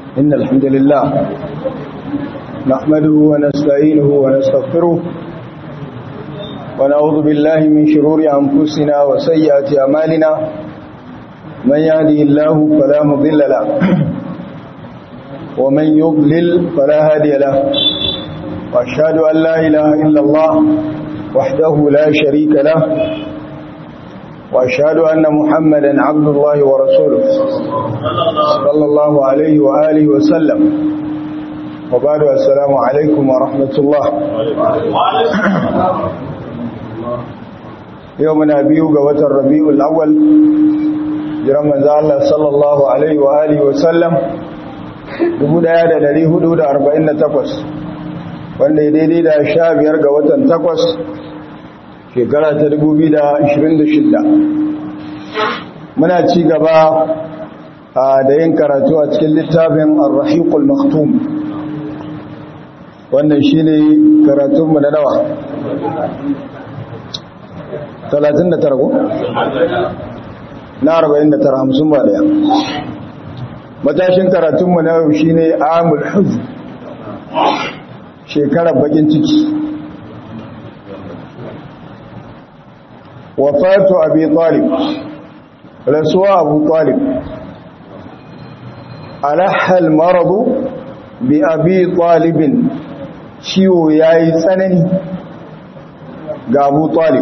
إن الحمد لله نحمده ونستعينه ونستغفره ونعوذ بالله من شرور أنفسنا وسيئات أمالنا من يهده الله فلا مضل له ومن يضلل فلا هادي له وأشهد أن لا إله إلا الله وحده لا شريك له وأشهد أن محمدا عبد الله ورسوله صلى الله عليه وآله وسلم وبعد السلام عليكم ورحمة الله يومنا بيوغ وتر ربيع الأول جرم الله صلى الله عليه وآله وسلم dubu daya da dari hudu da arba'in da takwas wanda ya daidai da sha biyar ga watan takwas shekara ta dubu biyu da ashirin da shidda muna ci gaba da yin karatu a cikin littafin arrahiqul maktum wannan shi ne karatunmu na nawa 39 ko? na 49 hamsin ba daya matashin karatunmu na yau shi ne amul huz shekarar bakin ciki wafatu abi talib rasuwa abu talib alahal maradu bi abi talibin ciwo ya yi tsanani ga abu talib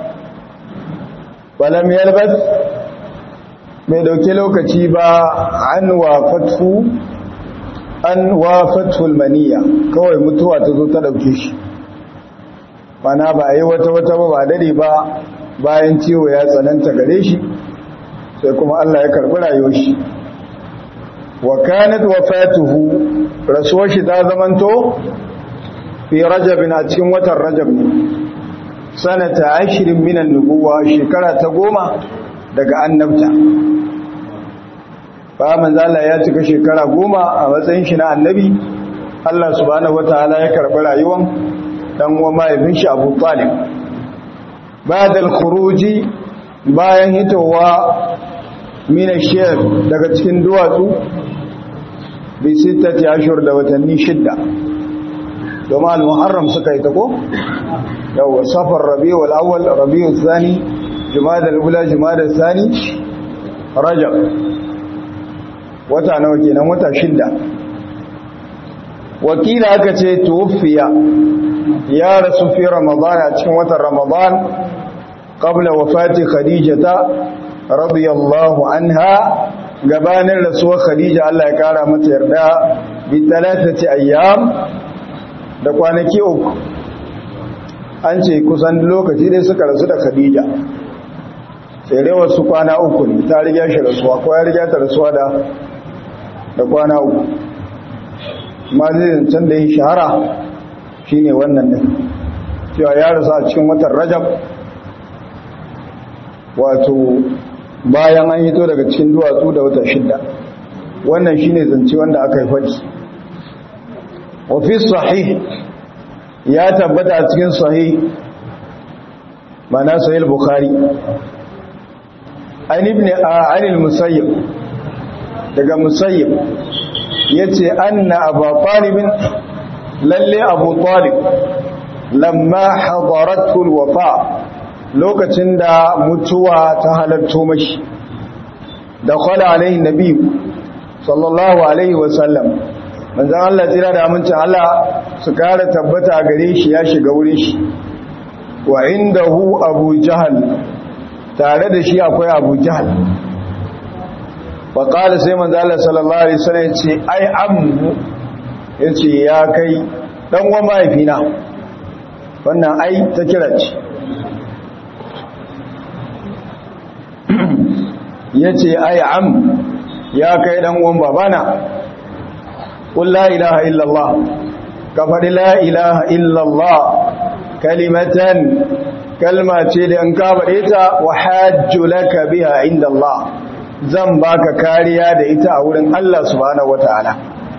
balam yalbas mai dauke lokaci ba an wafatu an wafatul maniya kawai mutuwa ta zo ta dauke shi mana ba a yi wata wata ba ba dare ba bayan ciwo ya tsananta gare shi sai kuma Allah ya karbi rayuwar shi wa kanat wafatuhu rasuwar shi ta zamanto fi rajabin a cikin watan rajab ne sanata ashirin minan nubuwa shekara ta goma daga annabta ba manzala ya cika shekara goma a matsayin shi na annabi Allah subhanahu wataala ya karbi rayuwar dan uwa mahaifin shi Abu Talib ba'da al-khuruji bayan hitowa min ash-shayb daga cikin duwatsu bi sittati ashhur da watanni shidda domin al-muharram suka yi ta ko yawa safar rabiul awwal rabiul thani jumada al-ula jumada al-thani rajab wata nawa kenan wata shidda wakila aka ce tuwfiya ya rasu fi ramadan a cikin watan ramadan qabla wafati khadijata radiyallahu anha gabanin rasuwar khadija Allah ya kara mata yarda bi talatati ayyam da kwanaki uku an ce kusan lokaci dai suka rasu da khadija sai dai wasu kwana uku ne ta riga shi rasuwa ko ya riga ta rasuwa da da kwana uku ma zai can da yi shahara shine wannan din cewa ya rasu a cikin watan rajab wato bayan an hito daga cikin duwatsu da wata shidda wannan shine zance wanda aka yi faɗi wa fi sahih ya tabbata a cikin sahih mana sahih bukhari an ibn anil musayyib daga musayyib yace anna abu talib lalle abu talib lamma hadaratu alwafa lokacin da mutuwa ta halarto mashi da kwala alaihi nabi sallallahu alaihi wasallam manzan Allah tsira da amincin Allah su kara tabbata gare shi ya shiga wurin shi wa inda hu abu jahal tare da shi akwai abu jahal faƙali sai manzan Allah sallallahu alaihi wasallam ya ce ai ammu ya ce ya kai ɗanwa mahaifina wannan ai ta kira ce ya ce ai am ya kai ɗanwan babana قل لا إله إلا الله كفر لا إله إلا الله كلمة كلمة لأن كابريتا وحاج لك بها عند الله زنباك كاريا دئتا أولا الله سبحانه وتعالى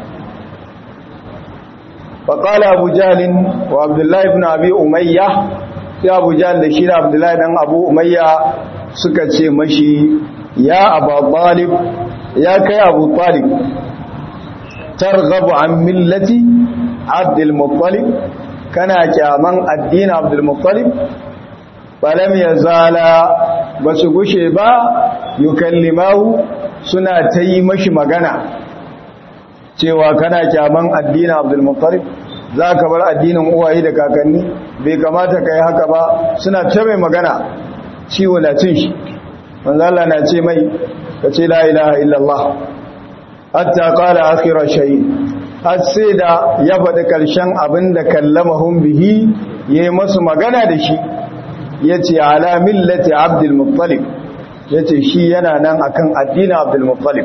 فقال أبو جهل وعبد الله بن أبي أمية يا أبو جهل لشير عبد الله بن أبو أمية سكتشي مشي يا أبا طالب يا كي أبو طالب targhabu an millati abdul muttalib kana kyaman addinin abdul muttalib falam yazala basu gushe ba yukallimahu suna ta yi mashi magana cewa kana kyaman addinin abdul muttalib za ka bar addinin uwaye da kakanni bai kamata ka yi haka ba suna ta mai magana ciwo na cin shi manzala na ce mai ka ce la ilaha illallah hatta qala akhira shay har sai da ya faɗi ƙarshen abin da kallamahum bihi yayi masu magana da shi yace ala millati abdul muttalib yace shi yana nan akan addinin abdul muttalib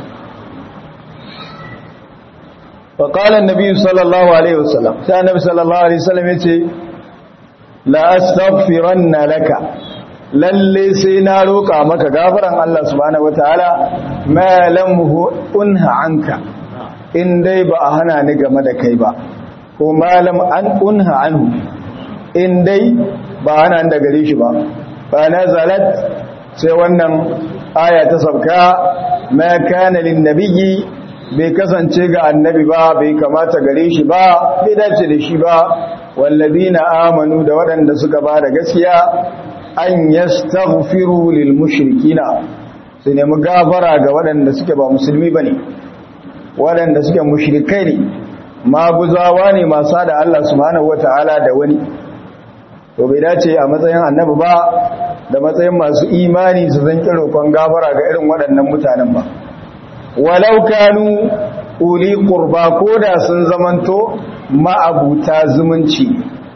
فقال النبي صلى الله عليه وسلم sai annabi sallallahu alaihi wasallam yace la astaghfiranna laka lalle sai na roka maka gafaran Allah subhanahu wataala ma lam unha anka in dai ba a hana ni game da kai ba ko malam an unha anhu in dai ba hana ni da gare shi ba fa nazalat sai wannan aya ta sabka ma kana lin nabiyyi bai kasance ga annabi ba bai kamata gare shi ba bai dace da shi ba wallazina amanu da waɗanda suka ba da gaskiya an yastaghfiru lil mushrikina su nemi gafara ga waɗanda suke ba musulmi bane waɗanda suke mushrikai ne maguzawa ne masu da Allah subhanahu wataala da wani to bai dace a matsayin annabi ba da matsayin masu imani su zan roƙon gafara ga irin waɗannan mutanen ba walau kanu uli qurba koda sun zamanto ma'abuta zumunci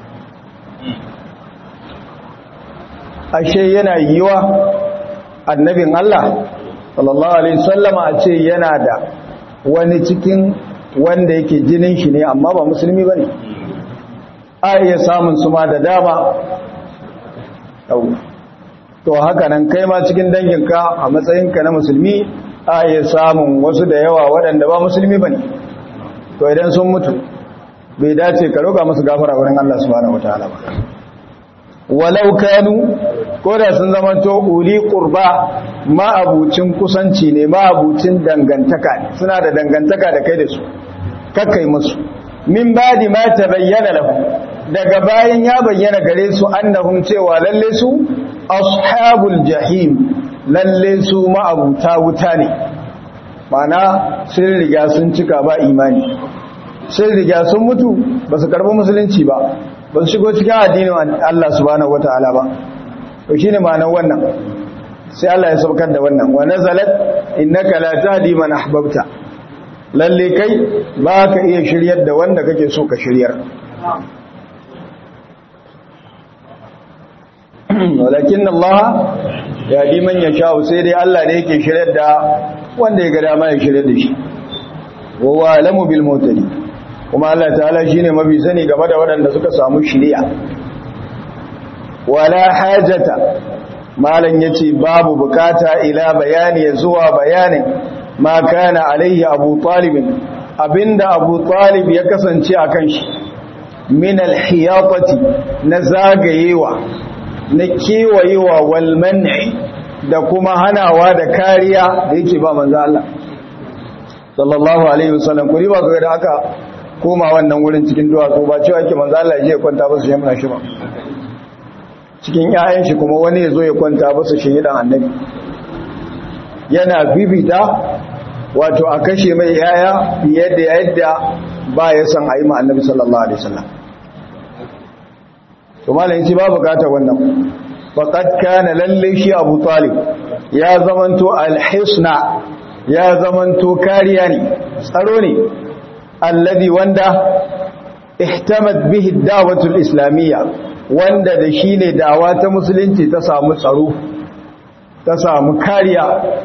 ashe yana yiwa annabin Allah sallallahu alaihi wasallama a ce yana da wani cikin wanda yake jinin shi ne amma ba musulmi bane a iya samun su ma da dama to haka nan kai ma cikin danginka a matsayinka na musulmi a iya samun wasu da yawa waɗanda ba musulmi ba ne to idan sun mutu bai dace ka roƙa musu gafara wurin Allah subhanahu wataala ba walau kanu ko da sun zama to uli qurba ma'abucin kusanci ne ma'abucin dangantaka ne suna da dangantaka da kai da su kakkai musu min badi ma tabayyana lahu daga bayan ya bayyana gare su annahum cewa lalle su ashabul jahim lalle su ma'abuta wuta ne mana sun riga sun cika ba imani sun riga sun mutu ba su karbi musulunci ba ba su shigo cikin addinin Allah subhanahu wata'ala ba to shine ma'anar wannan sai Allah ya saukar da wannan wa nazalat innaka la tahdi man ahbabta lalle kai ba ka iya shiryar da wanda kake so ka shiryar walakin Allah ya di man ya sha'u sai dai Allah ne yake shiryar da wanda ya ga dama ya shiryar da shi wa huwa alamu bil mutadi kuma Allah ta'ala shine mabi sani game da waɗanda suka samu shiriya wala hajata malan yace babu bukata ila bayani ya zuwa bayanin ma kana alaihi abu talib abinda abu talib ya kasance akan shi min alhiyatati na zagayewa na kewayewa wal man'i da kuma hanawa da kariya da yake ba manzo Allah sallallahu alaihi wasallam kuri ba ga da aka koma wannan wurin cikin duwatsu ba cewa yake manzo Allah ya je kwanta ba su yamma shi ba cikin ƴaƴan shi kuma wani ya zo ya kwanta ba su shi dan annabi yana bibita wato a kashe mai yaya fiye da yadda ba ya san a yi ma annabi sallallahu alaihi wasallam to malamin ci ba bukatar wannan faqad kana lalle shi Abu Talib ya zamanto alhisna ya zamanto kariya ne tsaro ne alladhi wanda ihtamat bihi ad-da'watu al-islamiyya wanda da shi ne da'awa ta musulunci ta samu tsaro ta samu kariya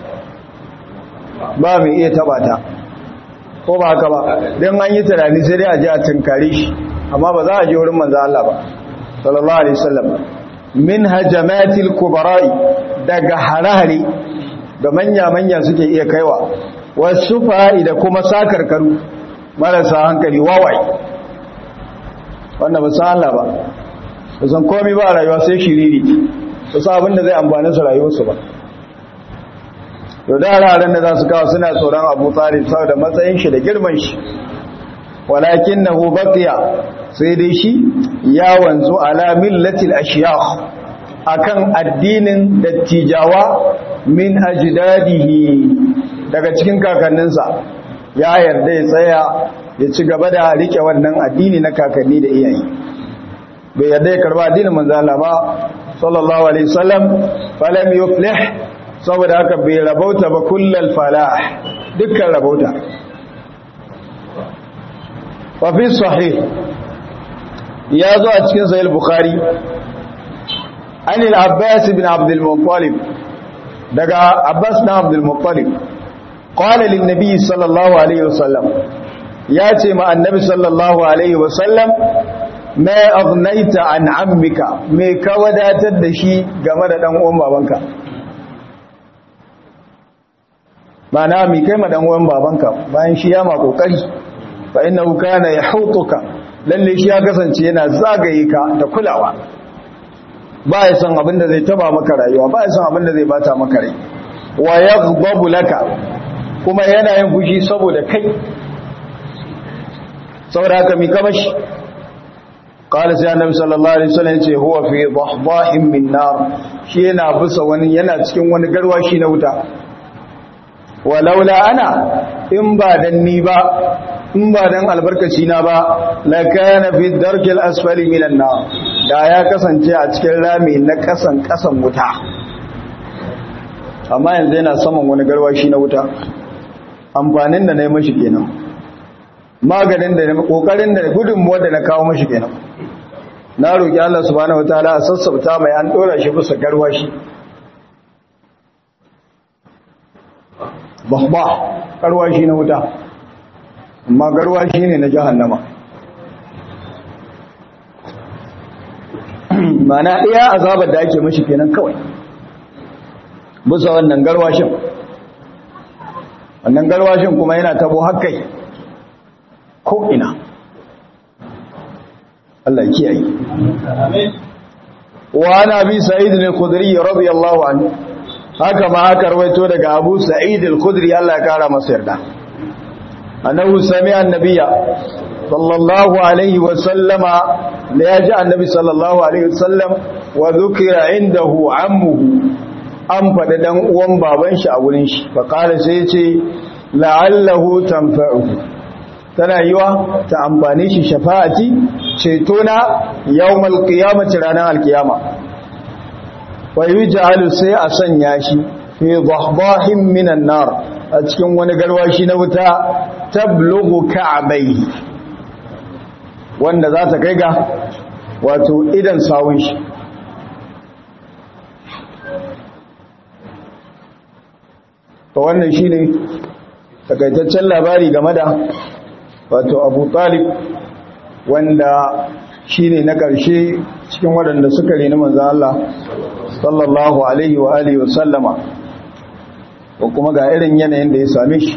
ba mai iya taba ta ko ba haka ba don an yi tunani sai dai a ji a tunkare shi amma ba za a je wurin manzo Allah ba sallallahu alaihi wasallam min hajamatil kubara'i daga harare da manya manya suke iya kaiwa wasu fa'i da kuma sakarkaru marasa hankali wawai wannan ba san Allah ba ba san komai ba a rayuwa sai shiriri su sa abinda zai amfani su rayuwarsu ba to da ranar da za su kawo suna tsoron abu talib saboda matsayin shi da girman shi walakin na baqiya sai dai shi ya wanzu ala millatil ashiyakh akan addinin dattijawa min ajdadihi daga cikin kakanninsa ya yarda ya tsaya ya ci gaba da rike wannan addini na kakanni da iyaye bai yarda ya karba addinin manzo Allah ba sallallahu alaihi wasallam falam yuflih saboda haka bai rabauta ba kullal falah dukkan rabauta wa fi sahih ya zo a cikin sahih bukhari an al-abbas ibn abd al-muttalib daga abbas ibn abd al-muttalib qala lin nabi sallallahu alaihi wasallam ya ce ma annabi sallallahu alaihi wasallam ma aghnaita an ammika me ka wadatar da shi game da dan uwan babanka mana mi kai ma dan uwan babanka bayan shi ya ma kokari fa innahu kana yahutuka lalle shi ya kasance yana zagaye ka da kulawa ba ya san abin da zai taba maka rayuwa ba ya san abin da zai bata maka rai wa yaghdabu laka kuma yana yin fushi saboda kai saboda haka mi kama shi qala sai annabi sallallahu alaihi wasallam yace huwa fi dhahdahin min nar shi yana bisa wani yana cikin wani garwashi na wuta walaula ana in ba dan ni ba in ba dan albarkaci na ba la kana fi darkil asfali minan nar da ya kasance a cikin rami na kasan kasan wuta amma yanzu yana saman wani garwashi na wuta amfanin da na yi mashi kenan maganin da na kokarin da gudunmuwa da na kawo mashi kenan na roƙi Allah subhanahu wataala a sassauta mai an dora shi bisa garwashi bahba garwashi na wuta amma garwashi ne na jahannama mana iya azabar da ake mashi kenan kawai bisa wannan garwashin wannan garwashin kuma yana tabo hakkai ko ina Allah kiyaye wa ana bi sa'id al-khudri radiyallahu anhu haka ma aka rawaito daga Abu Sa'id al-Khudri Allah ya kara masa yarda annahu sami'a an-nabiyya sallallahu alaihi wa sallama da yaji annabi sallallahu alaihi wa sallam wa dhukira indahu ammuhu an faɗi dan uwan baban shi a wurin shi fa qala sai ya ce la'allahu tanfa'uhu tana yiwa ta amfani shi shafa'ati ceto na yawmal qiyamati ranar alkiyama wa yuj'alu sai a sanya shi fi dhahdahin minan nar a cikin wani garwashi na wuta tablughu ka'bayhi wanda za ta kai ga wato idan sawun shi to wannan shine takaitaccen labari game da wato Abu Talib wanda shine na ƙarshe cikin waɗanda suka reni manzon Allah sallallahu alaihi wa alihi wa sallama ko kuma ga irin yanayin da ya same shi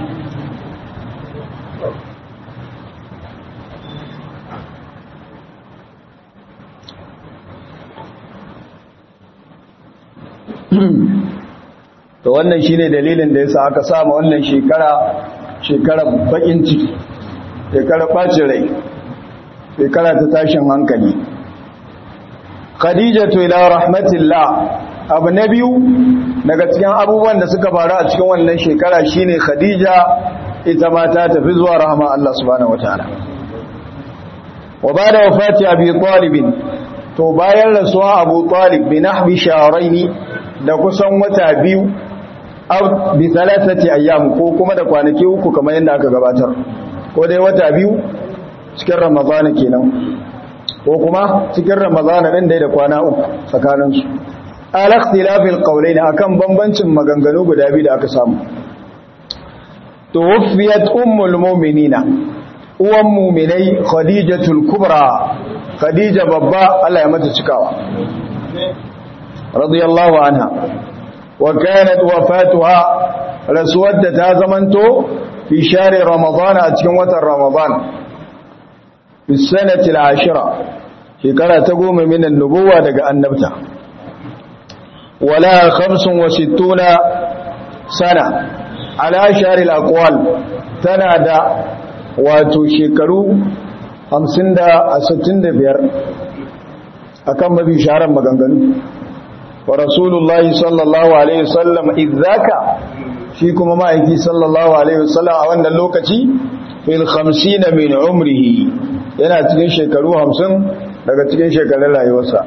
to wannan shine dalilin da yasa aka sama wannan shekara shekarar bakin ciki shekarar bacin rai shekara ta tashin hankali khadijatu ila rahmatillah abu na biyu daga cikin abubuwan da suka faru a cikin wannan shekara shine khadija ita ma ta tafi zuwa rahama Allah subhanahu wataala wa bada wafati abi talib to bayan rasuwa abu talib bi nahbi shahrayn da kusan wata biyu aw bi thalathati ayyam ko kuma da kwanaki uku kamar yadda aka gabatar ko dai wata biyu cikin ramadana kenan ko kuma cikin ramadana din dai da kwana uku tsakanin su al ikhtilafil qawlayn akan bambancin maganganu guda biyu da aka samu tuwfiyat ummul mu'minina uwan mu'minai khadijatul kubra khadija babba Allah ya mata cikawa radiyallahu anha wa kanat wafatuha rasuwar ta zamanto fi share ramadana a cikin watan ramadan fi sanati al-ashira shekara ta goma min an-nubuwa daga annabta wala 65 sana ala sharil aqwal tana da wato shekaru 50 da 65 akan mafi sharan maganganu wa rasulullahi sallallahu alaihi wasallam idzaka shi kuma ma'aiki sallallahu alaihi wasallam a wannan lokaci fil 50 min umrihi yana cikin shekaru 50 daga cikin shekarun rayuwarsa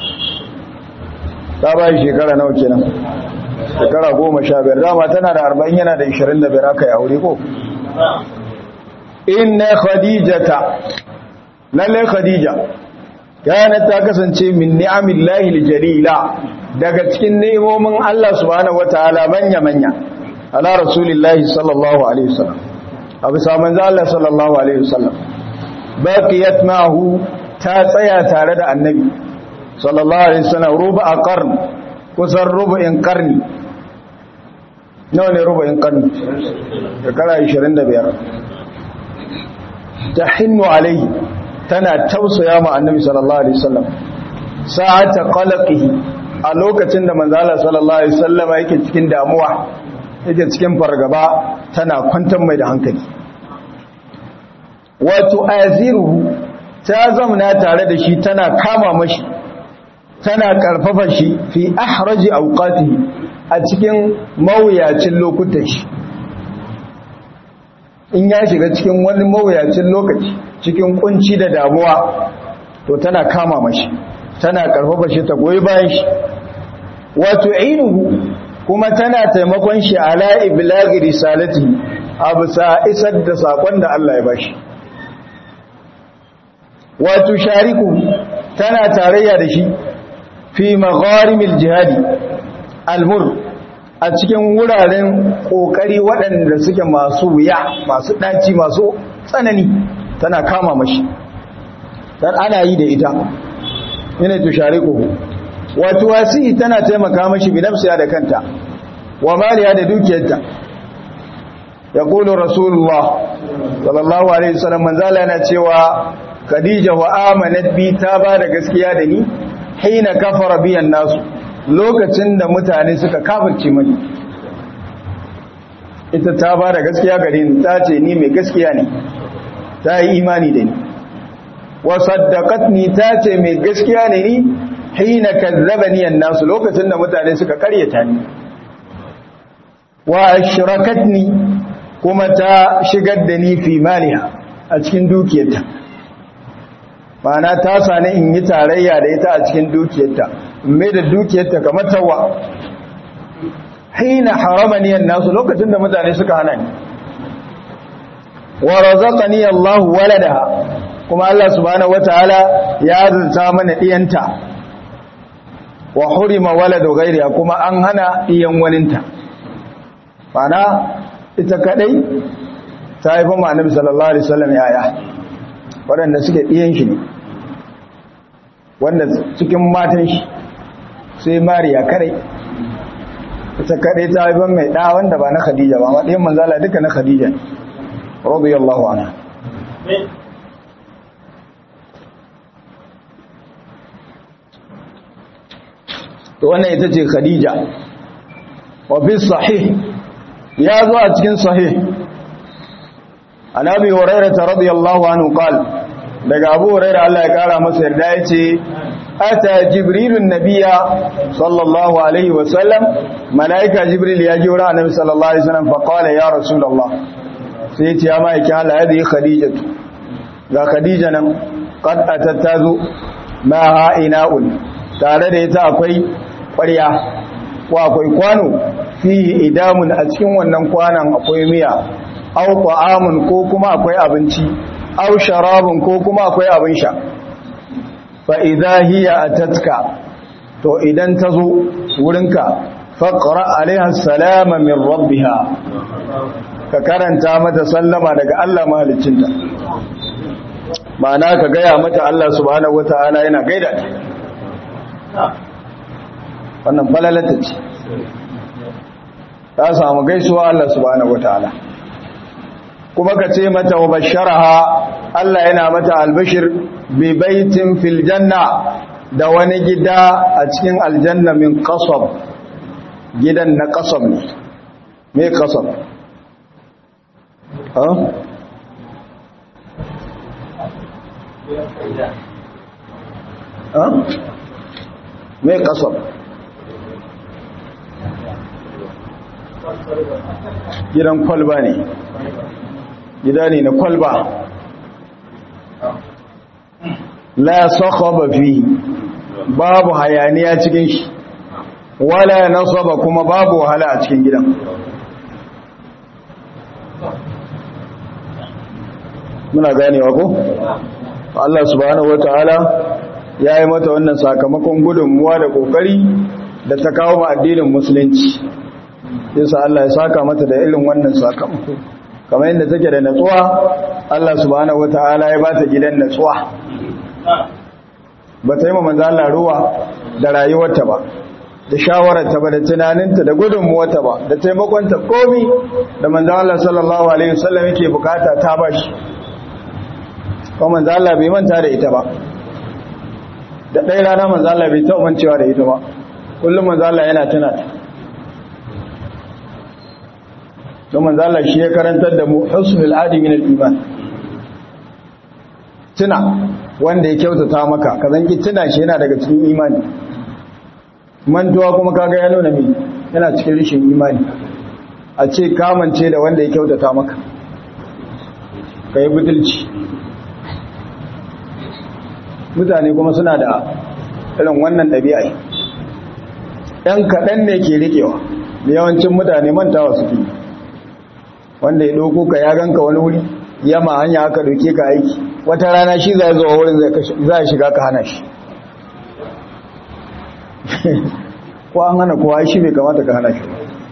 ta bayi shekara nawa kenan shekara 15 dama tana da 40 yana da 25 aka yi aure ko inna khadijata lalle khadija kana ta kasance min ni'amillahi aljalila daga cikin ni'imomin Allah subhanahu wataala manya manya ala rasulillahi sallallahu alaihi wasallam abu saman Allah sallallahu alaihi wasallam baqiyat ma'hu ta tsaya tare da annabi sallallahu alaihi wasallam ruba qarn kusan rubu'in qarni nawa ne rubu'in qarni shekara 25 tahinnu alaihi tana tausaya ma annabi sallallahu alaihi wasallam sa'ata qalaqihi a lokacin da manzo Allah sallallahu alaihi wasallam yake cikin damuwa yake cikin fargaba tana kwantar mai da hankali wato aziruhu ta zamna tare da shi tana kama mashi tana karfafa shi fi ahraji awqatihi a cikin mawuyacin lokutan shi in ya shiga cikin wani mawuyacin lokaci cikin kunci da damuwa to tana kama mashi tana karfafa shi ta goyi bayan shi wato inuhu kuma tana taimakon shi ala iblaghi risalati abusa isar da sakon da Allah ya bashi wato shariku tana tarayya da shi fi magharimil jihadi almur a cikin wuraren kokari waɗanda suke masu wuya masu ɗaci masu tsanani tana kama mashi dan ana yi da ita ina tushariku wato wasi tana taimaka mashi bi nafsiya da kanta wa maliya da dukiyarta yaqulu rasulullah sallallahu alaihi wasallam manzala yana cewa khadija wa amanat bi ta ba da gaskiya da ni hina kafara biyan nasu lokacin da mutane suka kafirce mani ita ta ba da gaskiya gare ni ta ce ni mai gaskiya ne ta yi imani da ni wa saddaqatni ta ce mai gaskiya ne ni hina kazzabani an-nasu lokacin da mutane suka karyata ni wa ashrakatni kuma ta shigar da ni fi maliha a cikin dukiyarta ma'ana ta sani in yi tarayya da ita a cikin dukiyarta mai da dukiyarta kamar tawa hina haramani an-nasu lokacin da mutane suka hana ni wa razaqani Allahu waladaha kuma Allah subhanahu wataala ya zunta mana diyanta wa hurima waladu ghairiha kuma an hana diyan waninta bana ita kadai ta haifa ma annabi sallallahu alaihi wasallam yaya waɗanda suke diyan shi ne wanda cikin matan shi sai mariya kadai ita kadai ta haifa mai da wanda ba na khadija ba amma diyan manzala duka na khadija ne radiyallahu anha to wannan ita ce khadija wa fi sahih ya zo a cikin sahih annabi hurairah radiyallahu anhu qala daga abu hurairah Allah ya kara masa yarda yace ata jibrilun nabiyya sallallahu alaihi wa sallam malaika jibril ya ji wurin annabi sallallahu alaihi wasallam fa qala ya rasulullah sai ya ce ya mai kin Allah yadi khadijatu ga khadija nan qad atattazu ma ha ina'un tare da ita akwai ƙwarya ko akwai kwano fihi idamun a cikin wannan kwanan akwai miya aw ta'amun ko kuma akwai abinci aw sharabun ko kuma akwai abin sha fa idza hiya atatka to idan ta zo wurinka faqra alaiha salama min rabbiha ka karanta mata sallama daga Allah mahaliccinta ma'ana ka gaya mata Allah subhanahu wata'ala yana gaida ta wannan falalata ce ta samu gaisuwa Allah subhanahu wataala kuma ka ce mata wa basharaha Allah yana mata albashir bi baitin fil janna da wani gida a cikin aljanna min qasab gidan na qasab ne me kasab ha ha me kasab gidan kwalba ne gida ne na kwalba la sakhaba fihi babu hayaniya cikin shi wala nasaba kuma babu wahala a cikin gidan muna ganewa ko Allah subhanahu wataala ya yi mata wannan sakamakon gudunmuwa da kokari da ta kawo ma addinin musulunci yasa Allah ya saka mata da irin wannan sakamako kamar yadda take da natsuwa Allah subhanahu wataala ya bata gidan natsuwa ba ta yi manzo Allah ruwa da rayuwarta ba da shawararta ba da tunaninta da gudunmuwarta ba da taimakonta komi da manzo Allah sallallahu alaihi wasallam yake bukata ta bashi kuma manzo Allah bai manta da ita ba da ɗaya rana manzo Allah bai taɓa mancewa da ita ba kullum manzo Allah yana tuna ta don manzo Allah shi ya karantar da mu husnul adi min al-iman tuna wanda ya kyautata maka ka zanki tuna shi yana daga cikin imani mantuwa kuma kaga ya nuna me yana cikin rishin imani a ce kamance da wanda ya kyautata maka kai butulci mutane kuma suna da irin wannan ɗabi'a ɗan kaɗan ne ke riƙewa da yawancin mutane mantawa suke wanda ya ɗauko ka ya ganka wani wuri yama hanya aka ɗauke ka aiki wata rana shi za zuwa wurin za a shiga ka hana shi ko an hana kowa shi bai kamata ka hana shi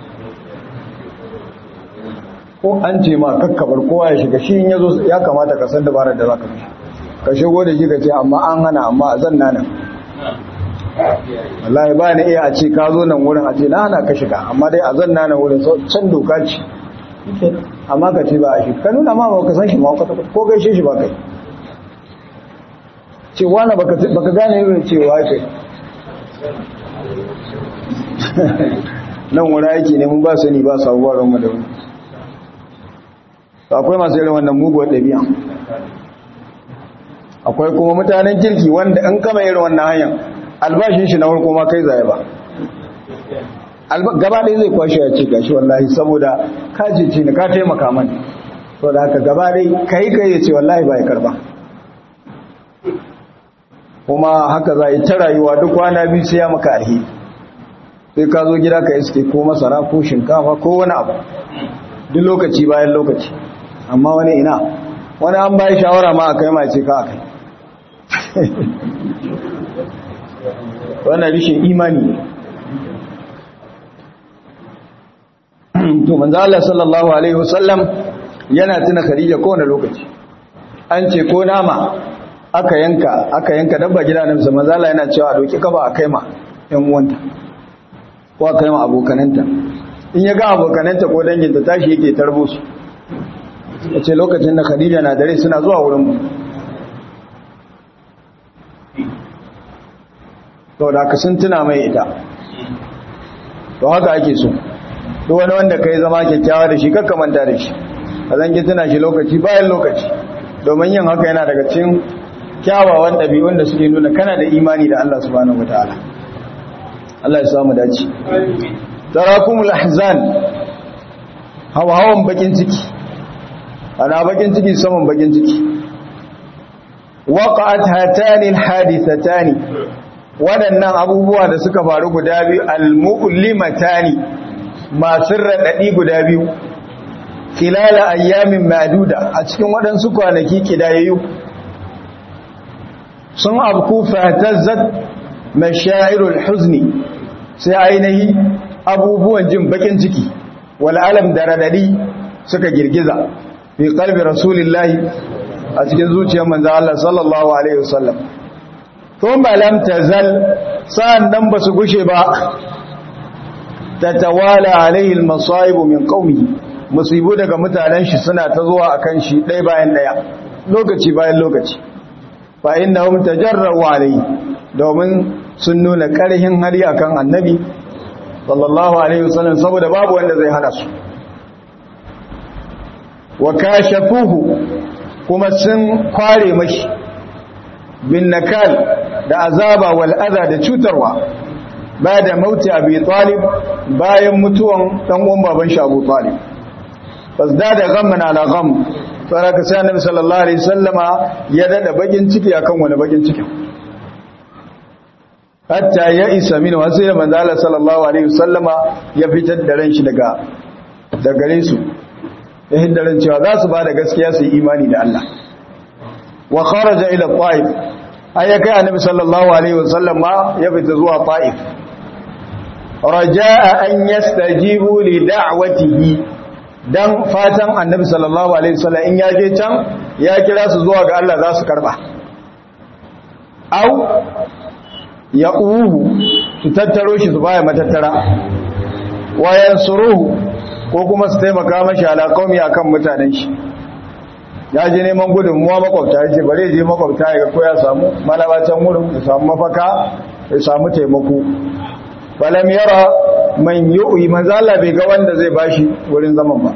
ko an ce ma kakkabar kowa ya shiga shi ya zo ya kamata ka san dabarar da za ka mishi ka shigo da shi ka ce amma an hana amma a zan nanan wallahi ba ni iya a ce ka zo nan wurin a ce na hana ka shiga amma dai a zan nanan wurin can doka ce amma ka ce ba a shi ka nuna ma ba ka san shi ma ko gaishe shi ba kai ce wani baka gane irin cewa kai nan wuri aiki ne mun ba sani ba sabuwar ranmu da wani akwai masu irin wannan muguwar ɗabi'a akwai kuma mutanen kirki wanda an kama irin wannan hanyar albashin shi na farko ma kai zai ba gaba ɗaya zai kwashe ya ce gashi wallahi saboda ka ce ni ka taimaka mani so da haka gaba ɗaya kai kai ya ce wallahi ba ya karba kuma haka za a yi ta rayuwa duk kwana biyu sai ya maka alheri sai ka zo gida ka iske ko masara ko shinkafa ko wani abu duk lokaci bayan lokaci amma wani ina wani an bayi shawara ma a kai ma ce ka a kai wannan rishin imani ne to manzo Allah sallallahu alaihi wasallam yana tuna Khadija kowane lokaci an ce ko nama aka yanka aka yanka dabba gida na manzo Allah yana cewa a doki kaba a kai ma ɗan uwanta ko a kai ma abokananta in ya ga abokananta ko danginta tashi yake tarbo su yace lokacin da Khadija na dare suna zuwa wurin mu to da ka sun tuna mai ita to haka ake so duk wani wanda kai zama kyakkyawa da shi kakka manta da shi a zangi tuna shi lokaci bayan lokaci domin yin haka yana daga cikin kyawawan ɗabi'un da suke nuna kana da imani da Allah subhanahu wataala Allah ya samu dace tarakumul ahzan hawan bakin ciki ana bakin ciki saman bakin ciki waqa'at hatani alhadithatani waɗannan abubuwa da suka faru guda biyu almu'limatani masu raɗaɗi guda biyu kilala ayyamin maduda a cikin waɗansu kwanaki kidayayyu sun abku fatazzat mashairul huzni sai ainihi abubuwan jin bakin ciki wal alam da raɗaɗi suka girgiza fi qalbi rasulillahi a cikin zuciyar manzo Allah sallallahu alaihi wasallam thumma lam tazal sa'an nan basu gushe ba tatawala alaihi almasa'ib min qaumihi musibu daga mutanen shi suna ta zuwa akan shi ɗaya bayan ɗaya lokaci bayan lokaci fa innahum tajarrabu alaihi domin sun nuna ƙarhin hali akan annabi sallallahu alaihi wasallam saboda babu wanda zai hana su wa kashafuhu kuma sun kware mashi bin nakal da azaba wal adha da cutarwa ba da mauti abi talib bayan mutuwan dan uwan baban shi abu talib fasdada ghamman ala gham saraka sai annabi sallallahu alaihi wasallama ya dada bakin ciki akan wani bakin cikin hatta ya isa min wasu ya manzo Allah sallallahu alaihi wasallama ya fitar da ran shi daga da gare su ya hiddaran cewa za su bada gaskiya su yi imani da Allah wa kharaja ila ta'if ayyaka annabi sallallahu alaihi wasallama ya fita zuwa ta'if raja'a an yastajibu li da'watihi dan fatan annabi sallallahu alaihi wasallam in ya je can ya kira su zuwa ga Allah za su karba au ya uhu su tattaro shi su baya matattara wayan suruhu ko kuma su taimaka mashi ala qaumi akan mutanen shi ya je neman gudunmuwa makwabta ya ce bare je makwabta ya ga ko ya samu malabacin wurin ya samu mafaka ya samu taimako falam yara man yu'i manzo Allah bai ga wanda zai bashi wurin zaman ba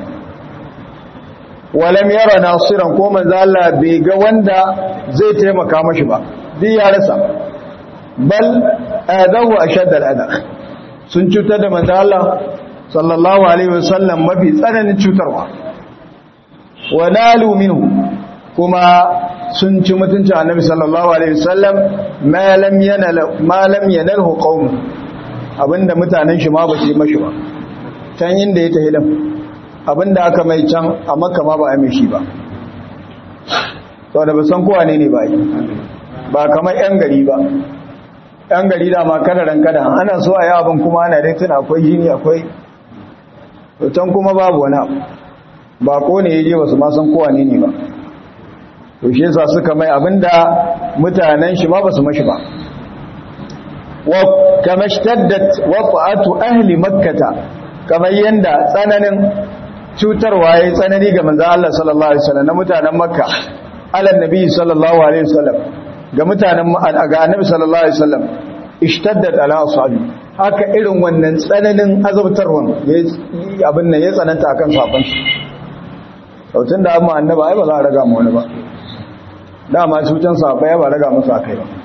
walam yara nasiran ko manzo Allah bai ga wanda zai taimaka mashi ba duk ya rasa bal adahu ashad al-adha sun cutar da manzo Allah sallallahu alaihi wasallam mafi tsananin cutarwa wanalu minhu kuma sun ci mutuncin annabi sallallahu alaihi wasallam ma lam yanal ma lam yanalhu qaum abinda mutanen shi ma ba su yi mashi ba can inda ya tahi din abinda aka mai can a makka ma ba a mai shi ba saboda ba san kowa ne ne ba yi ba kamar yan gari ba yan gari da ma kadaran kada ana so a yi abin kuma ana dai tuna akwai jini akwai can kuma babu wani abu ba ko ne yaje ba su ma san kowa ne ne ba to shi yasa suka mai abinda mutanen shi ma ba su mashi ba wa kama shtaddat waqatu ahli makkah kamar yanda tsananin cutarwa yayi tsanani ga manzo Allah sallallahu alaihi wasallam na mutanen makka ala nabi sallallahu alaihi wasallam ga mutanen ga annabi sallallahu alaihi wasallam ishtaddat ala ashabi haka irin wannan tsananin azabtarwan abin nan ya tsananta akan sabon shi sautun da amma annaba ai ba za a raga mu wani ba dama cutan sahabbai ya ba raga musu akai ba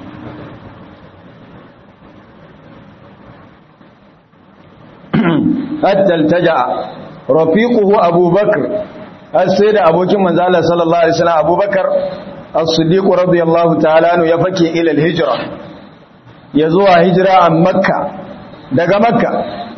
hatta altaja rafiquhu abubakar har sai da abokin manzo Allah sallallahu alaihi wasallam abubakar as-siddiq radiyallahu ta'ala anhu ya fake ila al-hijra ya zuwa hijira a makka daga makka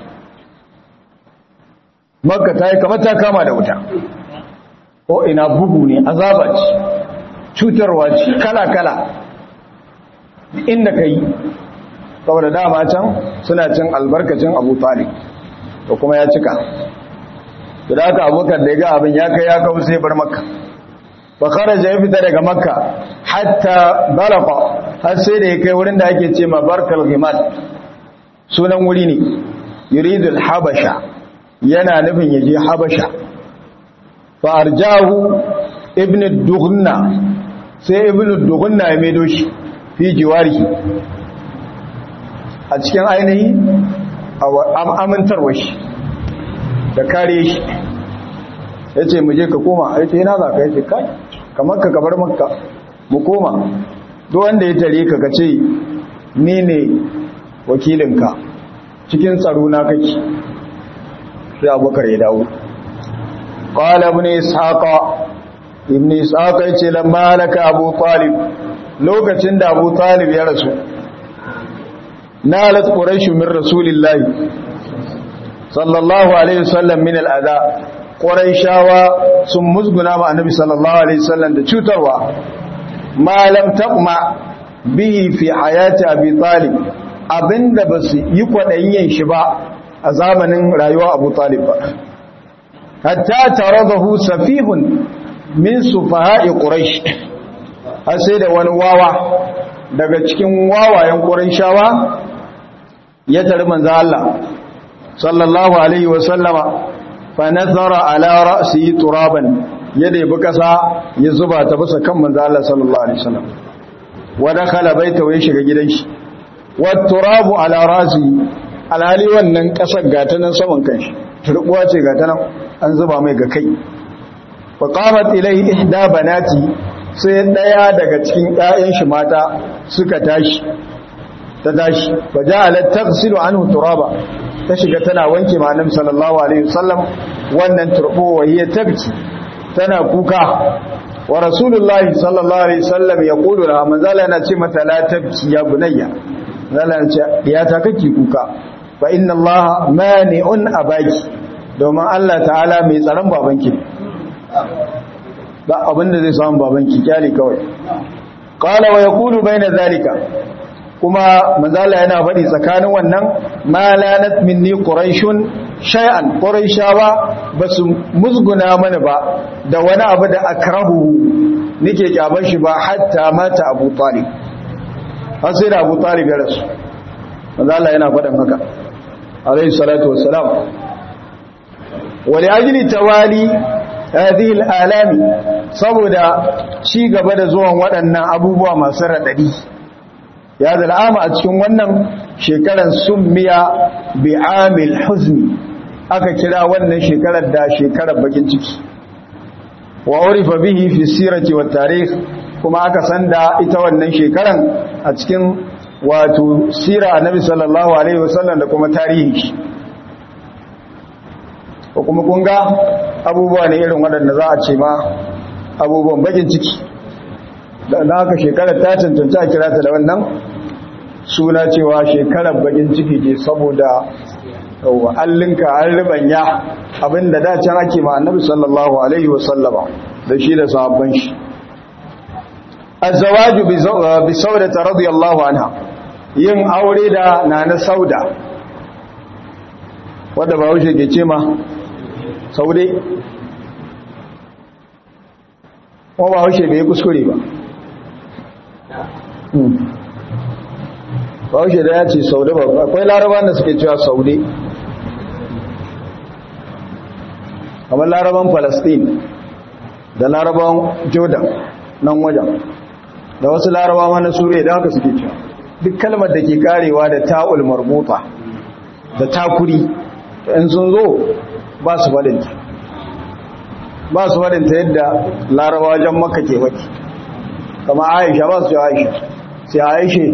makka ta yi kamar ta kama da wuta ko ina bugu ne azaba ce cutarwa ce kala-kala inda ka yi saboda dama can suna cin albarkacin abu talib to kuma ya cika da aka abokan da ya ga abin ya kai ya kawo sai bar makka bakara ya fita daga makka hatta balafa har sai da ya kai wurin da ake ce ma barkal ghimat sunan wuri ne yuridul habasha yana nufin ya je habasha fa'arjahu ibn dughna sai ibn dughna ya maido shi fi jiwari a cikin ainihi amintarwa shi da kare shi ya ce mu je ka koma a ce yana za ka yace kai kamar ka gabar makka mu koma duk wanda ya tare ka kace ni ne wakilinka cikin tsaro na kake sai abubakar ya dawo qala ibn ishaqa ibn ishaqa yace lamma halaka abu talib lokacin da abu talib ya rasu nalat quraish min rasulillahi sallallahu alaihi wasallam min al'ada quraishawa sun musguna ma annabi sallallahu alaihi wasallam da cutarwa ma lam taqma bihi fi hayati abi talib abinda basu yi kwadayin yin shi ba a zamanin rayuwa abu talib ba hatta taradahu safihun min sufaha'i quraish har sai da wani wawa daga cikin wawayen quraishawa ya tare manzo Allah sallallahu alaihi wa sallama fa nazara ala ra'si turaban yadda ya kasa ya zuba ta bisa kan manzo Allah sallallahu alaihi wasallam wa dakhala baita wa shiga gidan shi wa turabu ala ra'si alhali wannan kasar gata nan saman kanshi turbuwa ce gata nan an zuba mai ga kai fa qamat ilayhi ihda banati sai daya daga cikin ƴaƴan shi mata suka tashi ta tashi fa ja'alat taghsilu anhu turaba ta shiga tana wanke ma annabi sallallahu alaihi wasallam wannan turbo wa hiya tabki tana kuka wa rasulullahi sallallahu alaihi wasallam yaqulu la manzala yana ce mata la tabki ya bunayya manzala yana ce diyata kake kuka fa inna allaha mani'un abaki domin Allah ta'ala mai tsaron babanki ba abinda zai samu babanki kyale kawai qala wa yaqulu bayna zalika kuma manzala yana faɗi tsakanin wannan malanat minni quraishun shay'an quraishawa basu musguna mana ba da wani abu da akrahu nake kyaban shi ba hatta mata abu talib har sai da abu talib ya rasu manzala yana faɗin haka alayhi salatu wassalam wa li ajli tawali hadhihi al-alami saboda ci gaba da zuwan waɗannan abubuwa masu radadi ya zal'ama a cikin wannan shekaran summiya bi amil huzni aka kira wannan shekarar da shekarar bakin ciki wa urifa bihi fi sirati wat tarikh kuma aka san da ita wannan shekaran a cikin wato sira annabi sallallahu alaihi wasallam da kuma tarihi ko kuma kun ga abubuwa ne irin waɗanda za a ce ma abubuwan bakin ciki da haka shekarar ta cancanta a kira ta da wannan suna cewa shekarar bakin ciki ke saboda allinka an ribanya abinda da can ake ma annabi sallallahu alaihi wasallama da shi da sahabban shi azwaju bi saudata radiyallahu anha yin aure da nana sauda wadda ba wuce ke ce ma saude ko ba wuce bai kuskure ba bahaushe da ya ce saude ba akwai laraban da suke cewa saude kamar laraban palestine da laraban jordan nan wajen da wasu larabawa na suriya da haka suke cewa duk kalmar da ke karewa da ta'ul marbuta da takuri in sun zo ba su faɗinta ba su faɗinta yadda larabawa jan maka ke waki kama aisha ba su ce aisha sai aishe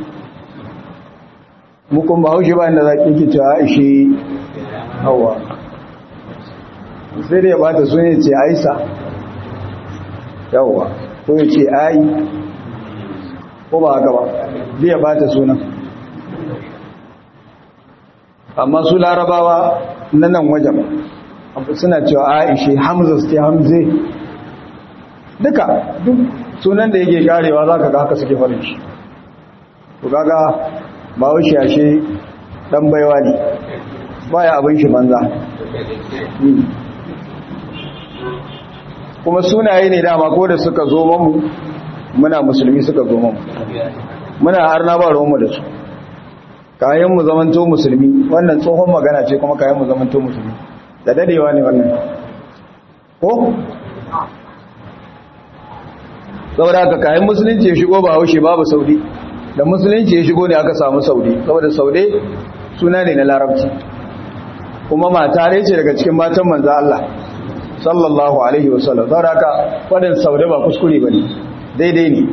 mukun ba haushe ba inda za ki ki cewa aishe hawa sai da ya bata su ne ce aisa yawa ko ya ce ai ko ba haka ba zai ya bata sunan amma su larabawa na nan wajen suna cewa aishe hamza su ce hamze duka duk sunan da yake karewa za ka ga haka suke farin shi ku gaga ba wuce ashe dan baiwa ne baya abin shi banza kuma sunaye ne dama ko da suka zo mamu muna musulmi suka zo mamu muna harna ba ruwanmu da su kayan mu zamanto musulmi wannan tsohon magana ce kuma kayan mu zamanto musulmi da dadewa ne wannan ko saboda haka kayan musulunci ya shigo ba haushe babu saudi da musulunci ya shigo ne aka samu saudi saboda saude suna ne na larabci kuma mata ne ce daga cikin matan manzo Allah sallallahu alaihi wasallam saboda haka fadin saude ba kuskure bane daidai ne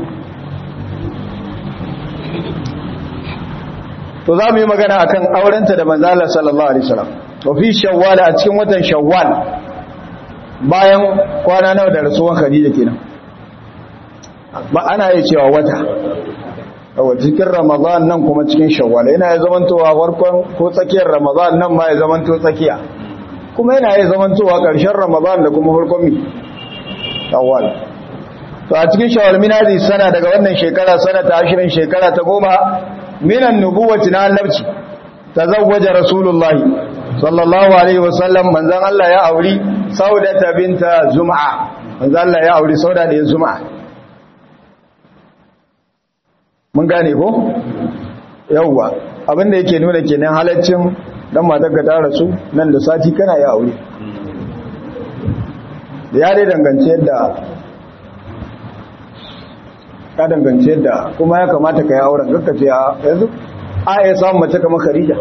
to za mu yi magana akan aurenta da manzo Allah sallallahu alaihi wasallam to fi shawwal a cikin watan shawwal bayan kwana nawa da rasuwan khadija kenan ba ana yi cewa wata a cikin ramadan nan kuma cikin shawwal yana ya zamantowa farkon ko tsakiyar ramadan nan ma ya zamanto tsakiya kuma yana ya zamantowa ƙarshen ramadan da kuma farkon mi shawwal to a cikin shawwal min hadi sana daga wannan shekara sana ta ashirin shekara ta goma minan nubuwati na annabci tazawwaja rasulullahi sallallahu alaihi wasallam manzon Allah ya auri saudata binta zum'a manzon Allah ya auri sauda da zum'a mun gane ko yawwa abinda yake nuna kenan halaccin dan matarka ta rasu nan da sati kana ya aure da ya dai dangance yadda ka dangance yadda kuma ya kamata ka yi auren kakka ce yanzu a ya samun mace kamar Khadija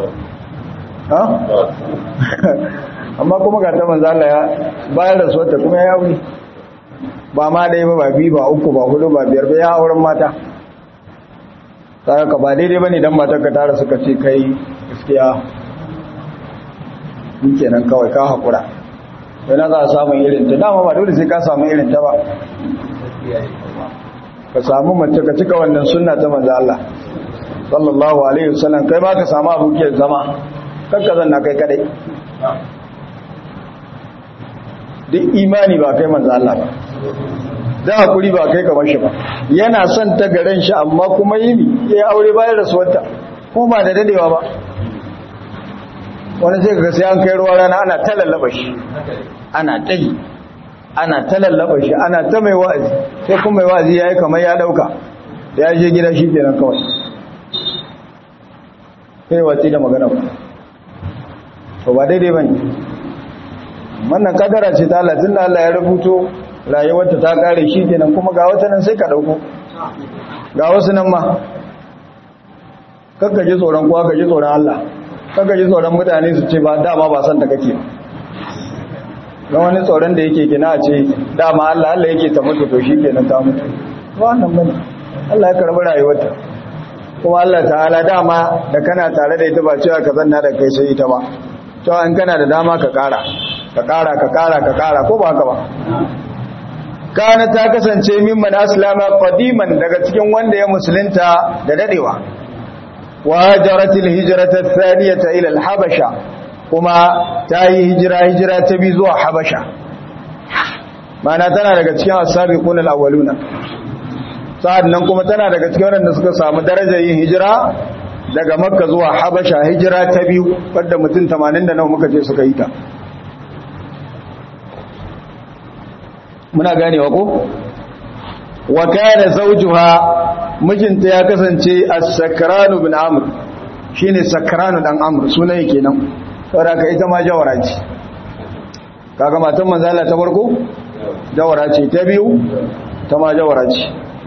ha amma kuma ga ta manzo Allah ya bayar da suwata kuma ya aure ba ma ɗaya ba ba biyu ba uku ba hudu ba biyar ba ya auren mata ka ba daidai ba ne don matar ka tara suka ce kai gaskiya ni kenan kawai ka haƙura yana za a samun irin ta dama ba dole sai ka samu irin ta ba ka samu mace ka cika wannan sunna ta manzo Allah sallallahu alaihi wasallam kai ba ka samu abokiyar zama kanka zanna kai kadai duk imani ba kai manzo Allah ba da hakuri ba kai kamar shi ba yana son ta garan shi amma kuma yini ya aure bayan rasuwarta ko ba da dadewa ba wani sai kaga sai an kai ruwa rana ana ta lallaba shi ana tai ana ta lallaba shi ana ta mai wa'azi sai kuma mai wa'azi yayi kamar ya dauka da ya je gida shi kenan kawai sai watsi da magana ba to ba daidai bane wannan kadara ce ta Allah tunda Allah ya rubuto rayuwarta ta kare shi kenan kuma ga wata nan sai ka dauko ga wasu nan ma kakka ji tsoron kuwa ka ji tsoron Allah kakka ji tsoron mutane su ce ba dama ba san ta kake ga wani tsoron da yake gina ce dama Allah Allah yake ta mutu to shi kenan ta mutu wannan bane Allah ya karbi rayuwarta kuma Allah ta'ala dama da kana tare da ita ba cewa ka zanna da kai sai ita ba to an kana da dama ka kara ka kara ka kara ka kara ko ba haka ba kana ta kasance mimman aslama qadiman daga cikin wanda ya musulunta da dadewa wa hajaratil hijrata thaniyata ila al-habasha kuma ta yi hijira hijira ta bi zuwa habasha mana tana daga cikin as-sabiqun al-awwaluna sa'annan kuma tana daga cikin wanda suka samu darajar yin hijira daga makka zuwa habasha hijira ta biyu wadda mutum 80 da nawa muka ce suka yi ta muna ganewa ko wa kana zawjuha mijinta ya kasance as-sakranu bin amr shine sakranu dan amr sunan kenan saboda ka ita ma jawara ce kaga matan manzo Allah ta farko jawara ce ta biyu ta ma jawara ce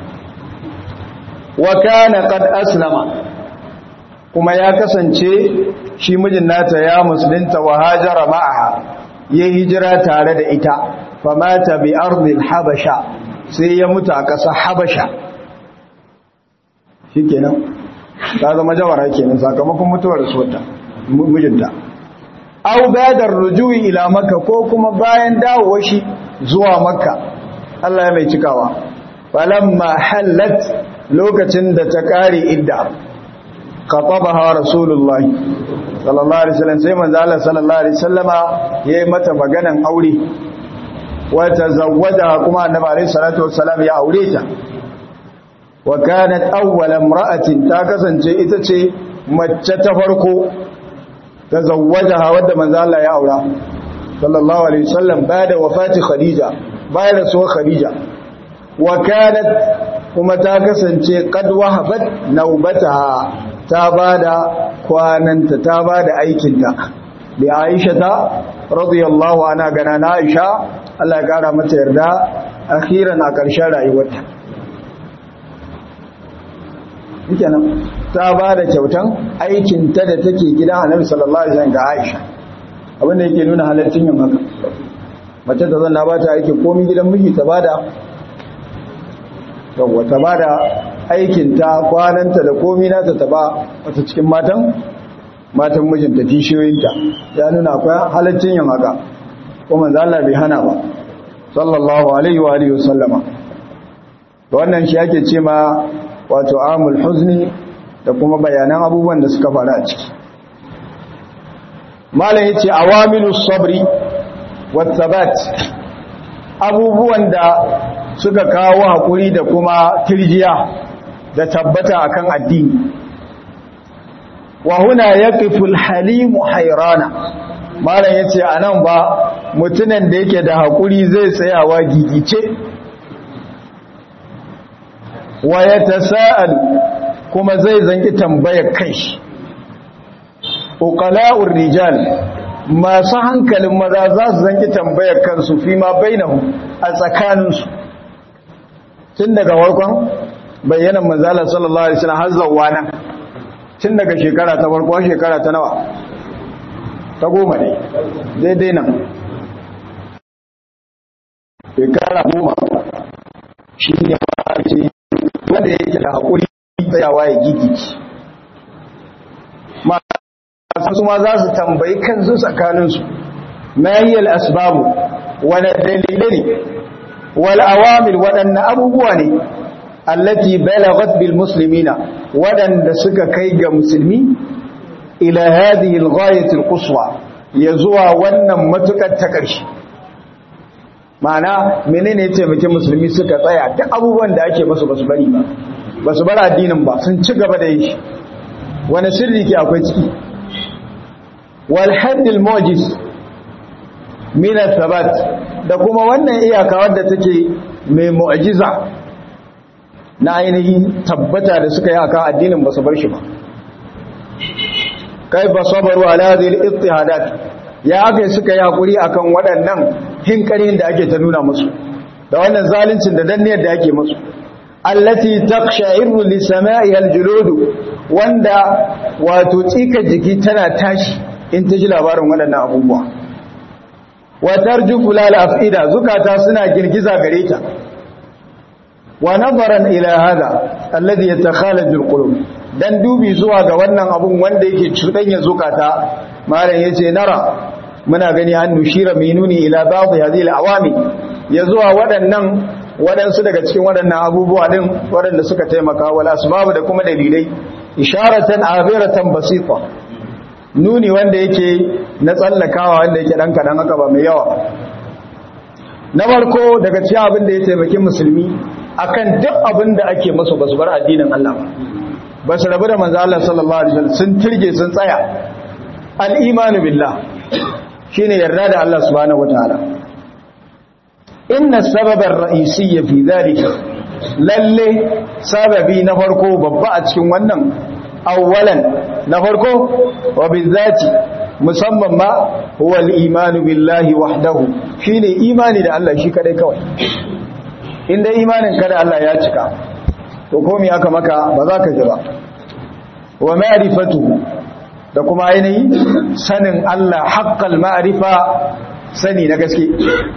wa kana qad aslama kuma ya kasance shi mijin nata ya musulunta wa hajara ma'aha ya hijira tare da ita famata bi ardil habasha sai ya mutu a ƙasa habasha shikenan ta zama jawara kenan sakamakon mutuwar suwata mijinta au badar rujui ila makka ko kuma bayan dawowa shi zuwa makka Allah ya mai cikawa falamma hallat lokacin da ta kare idda khatabaha rasulullahi sallallahu alaihi wasallam sai manzo Allah sallallahu alaihi wasallama yayi mata maganan aure wa tazawwaja kuma annabi alaihi salatu wassalam ya aure ta wa kanat awwal imra'atin ta kasance ita ce mace ta farko tazawwajaha wadda manzo Allah ya aura sallallahu alaihi wasallam bada wafati khadija bayan rasuwar khadija wa kanat kuma ta kasance qad wahabat naubataha ta bada kwananta ta bada aikinta bi Aisha ta radiyallahu anha gana na Aisha Allah ya kara mata yarda akhiran a ƙarshen rayuwarta kenan ta bada kyautan aikinta da take gidan Annabi sallallahu alaihi wasallam ga Aisha abin da yake nuna halaccin yin haka mace ta zanna ba ta aikin komai gidan miji ta bada yawwa ta bada aikinta kwananta da komi nata ta ba wata cikin matan matan mijinta kishiyoyinta ya nuna akwai halaccin yin haka kuma Allah bai hana ba sallallahu alaihi wa alihi wasallama wannan shi ake ce ma wato amul huzni da kuma bayanan abubuwan da suka faru a ciki malam yace awamilus sabri wat thabat abubuwan da suka kawo hakuri da kuma tirjiya da tabbata akan addini wa huna yaqifu al-halim hayrana malam yace anan ba mutunan da yake da hakuri zai tsayawa gigice wa yatasaaal kuma zai zanki tambayar kai uqala'ur rijal masu hankalin maza za su zanki tambayar kansu fi ma bainahu a tsakaninsu tun daga warkon bayyanan manzala sallallahu alaihi wasallam har zawwa nan tun daga shekara ta farko shekara ta nawa ta goma ne daidai nan shekara goma shi ne ma ce wanda yake da haƙuri tsayawa ya gigici masu ma za su tambayi kansu tsakaninsu ma yi al'asbabu wane dalilai ne wal awamil waɗanne abubuwa ne allati balagat bil muslimina waɗanda suka kai ga musulmi ila hadhihi al-ghayati al-quswa ya zuwa wannan matukar ta ƙarshe ma'ana menene ya taimake musulmi suka tsaya duk abubuwan da ake masu basu bari ba basu bar addinin ba sun ci gaba da yin shi wani sirri ke akwai ciki wal haddil mujiz min thabat da kuma wannan iyaka wadda take mai mu'jiza na ainihin tabbata da suka yi akan addinin basu bar shi ba kai ba sabaru ala hadhihi al-ittihadat ya aka suka yi hakuri akan waɗannan hinkarin da ake ta nuna musu da wannan zaluncin da danniyar da ake musu allati taqsha'iru li sama'iha al-julud wanda wato tsika jiki tana tashi in ta ji labarin waɗannan abubuwa wa tarjufu lal afida zukata suna girgiza gare ta wa nazaran ila hada alladhi yatakhalaju al-qulub dan dubi zuwa ga wannan abun wanda yake cudanya zukata malam yace nara muna gani an nushira minuni ila ba'd hadhihi al-awami ya zuwa waɗannan waɗansu daga cikin waɗannan abubuwa din waɗanda suka taimaka wal asbab da kuma dalilai isharatan abiratan basita nuni wanda yake na tsallakawa wanda yake dan kadan haka ba mai yawa na farko daga cikin abin da ya taimaki musulmi akan duk abin da ake masu basu bar addinin Allah ba su rabu da manzo Allah sallallahu alaihi wasallam sun tirge sun tsaya al-imanu billah shine yarda da Allah subhanahu wataala inna sababa ar-ra'isiyya fi dhalika lalle sababi na farko babba a cikin wannan awwalan na farko wa bizati musamman ma huwa al-imanu billahi wahdahu shine imani da Allah shi kadai kawai inda imanin ka da Allah ya cika to komai aka maka ba za ka ji ba wa ma'rifatu da kuma ainihi sanin Allah haqqal ma'rifa sani na gaske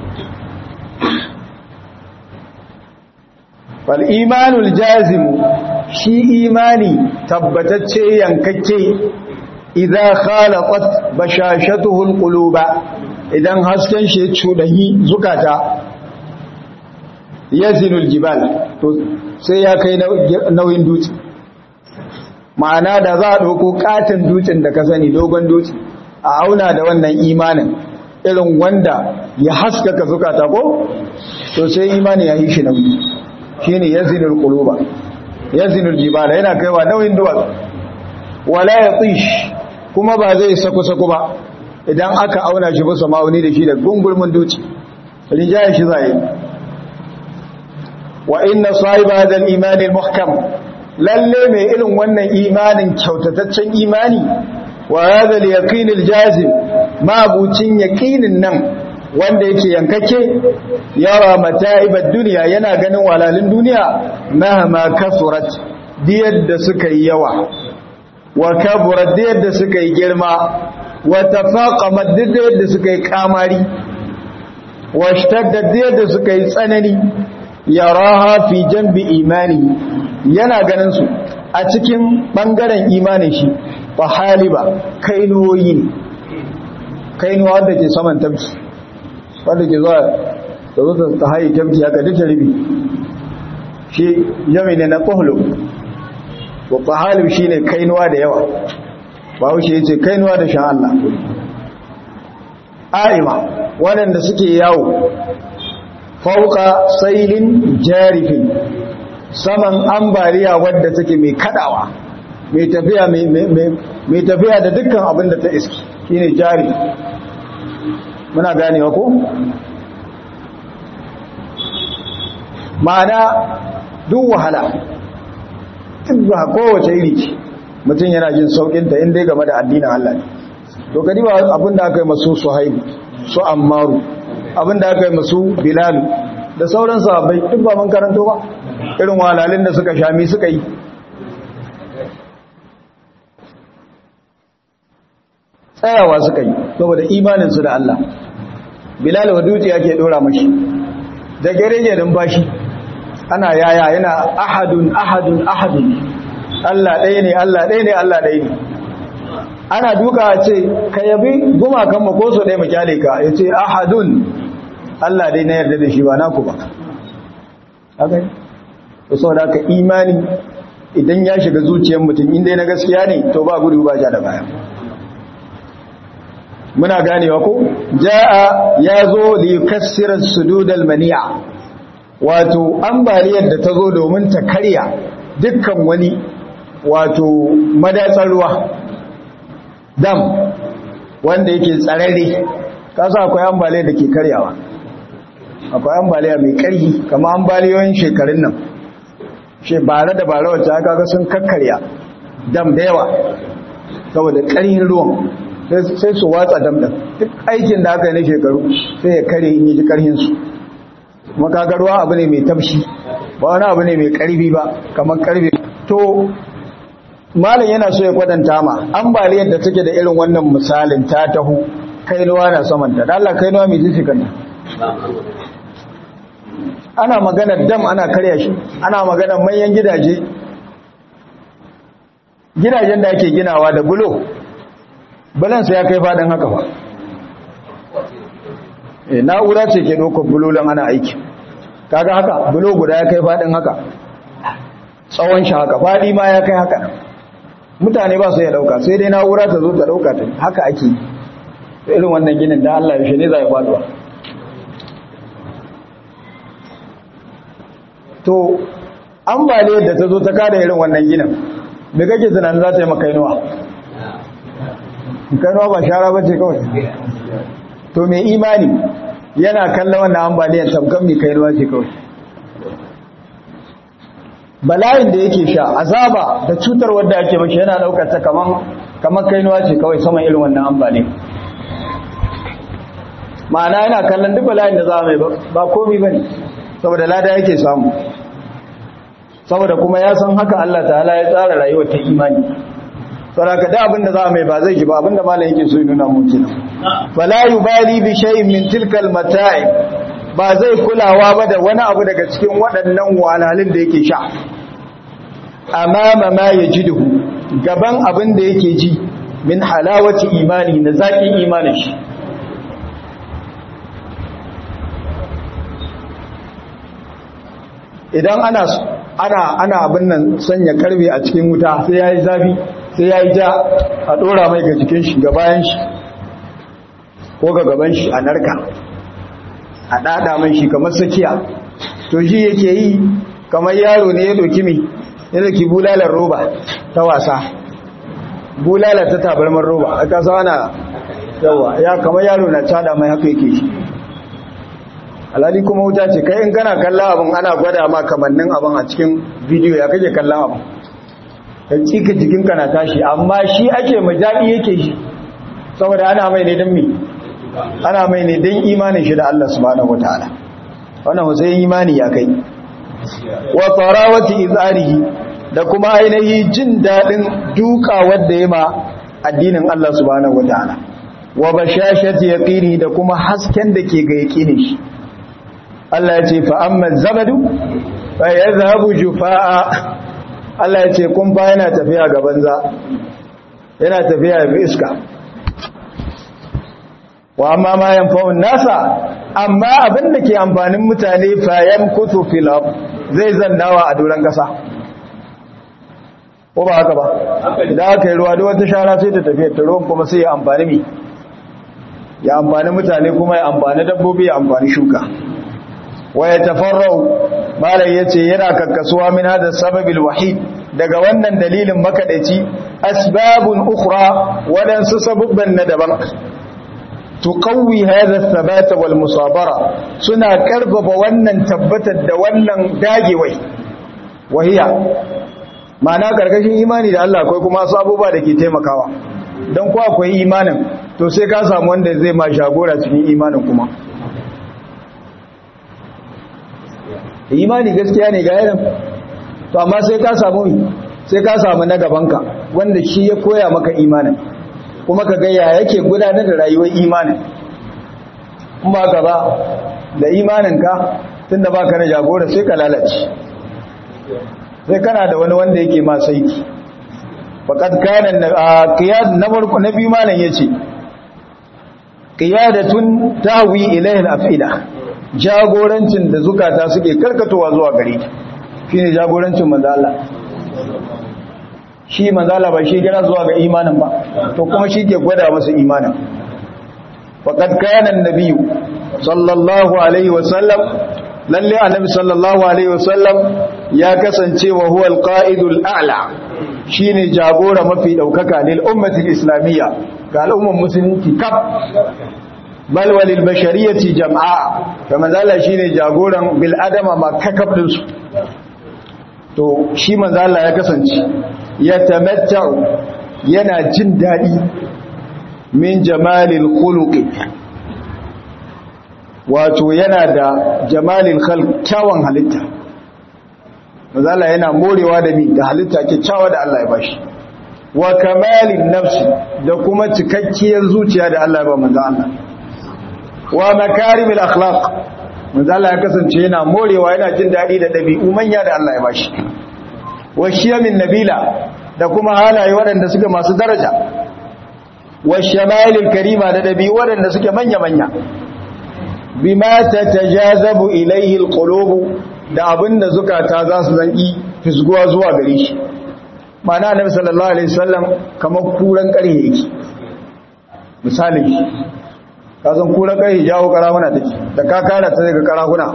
fal imanul jazim shi imani tabbatacce yankakke idza khalaqat bashashatuhu alquluba idan hasken shi ya cudahi zukata yazinul jibal to sai ya kai nauyin dutse ma'ana da za a ɗauko katin dutsen da ka sani dogon dutse a auna da wannan imanin irin wanda ya haskaka zukata ko to sai imani ya yi shi nauyi shine yazinul quluba yazinul jibala yana kaiwa nauyin duwatsu wala yatish kuma ba zai sako sako ba idan aka auna shi bisa ma'auni da shi da gungulmin dutse rinjaye shi zai wa inna sahiba hadha al-iman al-muhkam lalle mai irin wannan imanin kyautataccen imani wa hadha al-yaqin al-jazim mabucin yaqinin nan wanda yake yankake yara mata'ibad dunya yana ganin walalin duniya mahama kasurat diyar da suka yi yawa wa kaburat diyar da suka yi girma wa tafaqamat diyar da suka yi kamari wa shtaddat diyar da suka yi tsanani yaraha fi jambi imani yana ganin su a cikin bangaren imanin shi fa haliba kainuwoyi ne kainuwa wanda ke saman tabki wanda ke zuwa da zuwa ta hayi tabki haka duka ribi shi jami ne na kohlo wa fa halib shi ne kainuwa da yawa ba wuce ya ce kainuwa da shan Allah a'ima waɗanda suke yawo fauka sailin jarifin saman ambaliya wadda take mai kadawa mai tafiya mai tafiya da dukkan abin da ta iski shine jari muna ganewa ko ma'ana duk wahala duk ba kowace iri ce mutum yana jin saukinta inda game da addinin Allah ne to kadi ba abin da aka yi masu suhaibu su ammaru abinda aka yi masu bilalu da sauran sahabbai duk ba mun karanto ba irin walalin da suka shami suka yi tsayawa suka yi saboda imaninsu da Allah bilal wa dutse yake dora mashi da gerege din bashi ana yaya yana ahadun ahadun ahadun Allah ɗaya ne Allah ɗaya ne Allah ɗaya ne ana duka ce ka yabi gumakan mu ko so ɗaya mu kyale ka ya ce ahadun Allah dai na yarda da shi ba naku ba haka to saboda ka imani idan ya shiga zuciyar mutum inda na gaskiya ne to ba gudu ba ja da baya muna ganewa ko jaa yazo li yukassira sududal mani'a wato ambaliyar da ta zo domin ta karya dukkan wani wato madatsar ruwa dam wanda yake tsararre kasa akwai ambaliyar da ke karyawa akwai ambaliya mai karhi kama ambaliyoyin shekarun nan she bare da bare wacce aka ga sun kakkarya dam da yawa saboda karhin ruwan sai su watsa dam din duk aikin da aka yi na shekaru sai ya kare in yi ji karhinsu makagarwa abu ne mai tafshi ba wani abu ne mai karfi ba kamar karfe to malam yana so ya kwadanta ma ambaliyar da take da irin wannan misalin ta taho kainuwa na samanta da Allah kainuwa mai jisi kanta ana magana dam ana karya shi ana magana manyan gidaje gidajen da ake ginawa da bulo balansa ya kai fadin haka ba e na'ura ce ke dokar bulolan ana aiki kaga haka bulo guda ya kai fadin haka tsawon shi haka fadi ma ya kai haka mutane ba su ya dauka sai dai na'ura ta zo ta dauka ta haka ake irin wannan ginin da Allah yaushe ne za ya faduwa to ambaliyar da ta zo ta kada irin wannan ginin me kake tunanin za ta yi makainuwa kainuwa ba shara ba ce kawai to mai imani yana kallon wannan ambaliyar tamkan mai kainuwa ce kawai bala'in da yake sha azaba da cutar wadda ake mashi yana daukar ta kaman kaman kainuwa ce kawai saman irin wannan ambaliyar ma'ana yana kallon duk bala'in da za mai ba komi ba ne saboda lada yake samu saboda kuma ya san haka Allah ta'ala ya tsara rayuwar ta imani saboda da abin da za mai ba zai ji ba abin da malam yake so ya nuna mu kenan fala yubali bi shay'in min tilka al-mata'i ba zai kulawa ba da wani abu daga cikin waɗannan walalin da yake sha amama ma yajiduhu gaban abin da yake ji min halawati imani na zaƙin imanin shi idan ana ana ana abin nan sanya karbe a cikin wuta sai yayi zafi sai yayi ja a dora mai ga jikin shi ga bayan shi ko ga gaban shi a narka a dada mai shi kamar sakiya to shi yake yi kamar yaro ne ya doki mi ya doki bulalar roba ta wasa bulala ta tabarmar roba aka sana yawa ya kamar yaro na cada mai haka yake shi alhali kuma wuta ce kai in kana kalla abin ana gwada ma kamannin abin a cikin bidiyo ya kake kallon abin ya cika jikinka na tashi amma shi ake majaɗi yake shi saboda ana mai ne don mi ana mai ne don imanin shi da Allah subhanahu wataala wannan hussein imani ya kai wa tarawati izarihi da kuma ainihi jin daɗin duka wadda ya ma addinin Allah subhanahu wataala wa bashashati yaqini da kuma hasken da ke ga yaqinin shi Allah ya ce fa'amman zabadu fa ya zahabu jufa'a Allah ya ce kun ba yana tafiya ga banza yana tafiya ga iska wa amma ma yanfa'un nasa amma abin da ke amfanin mutane fayan kutu filab zai zannawa a doron kasa ko ba haka ba idan aka yi ruwa da wata shara sai ta tafiya ta ruwan kuma sai ya amfani mi ya amfani mutane kuma ya amfani dabbobi ya amfani shuka waya tafarrau malai yace yana kakkasuwa min hada sababil wahid daga wannan dalilin makadaici asbabun ukhra wadansu sabubban na daban tuqawwi hadha thabata wal musabara suna karfafa wannan tabbatar da wannan dagewai wahiya ma'ana karkashin imani da Allah akwai kuma sabuba da ke taimakawa dan ko akwai imanin to sai ka samu wanda zai ma shagora cikin imanin kuma imani gaskiya ne ga yanin to amma sai ka samu sai ka samu na gabanka wanda shi ya koya maka imanin kuma ka ga ya yake gudanar da rayuwar imanin kuma ka ba da imaninka tunda baka da jagora sai ka lalace sai kana da wani wanda yake ma saiki faqad kana qiyad na farko na biyu malam yace qiyadatun tahwi ilayhi al-afida jagorancin da zukata suke karkatowa zuwa gare ta shine jagorancin manzo Allah shi manzo Allah ba shi kira zuwa ga imanin ba to kuma shi ke gwada masa imanin faqad kana an-nabiy sallallahu alaihi wasallam lalle annabi sallallahu alaihi wasallam ya kasance wa huwa al-qa'idul a'la shine jagora mafi daukaka lil ummati islamiyya ga al'ummar musulunci kaf bal walil bashariyati jam'a kamar zalla shine jagoran bil adama ma kakaf din su to shi manzo Allah ya kasance ya tamatta'u yana jin dadi min jamalil khuluqi wato yana da jamalil khalq kyawun halitta manzo Allah yana morewa da ni da halitta kyakkyawa da Allah ya bashi wa kamalin nafsi da kuma cikakkiyar zuciya da Allah ya ba manzo Allah wa makarimil akhlaq manzo Allah ya kasance yana morewa yana jin dadi da dabi'u manya da Allah ya bashi wa shiyamin nabila da kuma halaye waɗanda suke masu daraja wa shamalil karima da dabi'u waɗanda suke manya manya bima tatajazabu ilayhi alqulub da abinda zukata za su zanki fisguwa zuwa gare shi mana annabi sallallahu alaihi wasallam kamar kuran ƙarhe yake misali ka san kuran ƙarhe jawo karahuna take da ka kara ta daga karahuna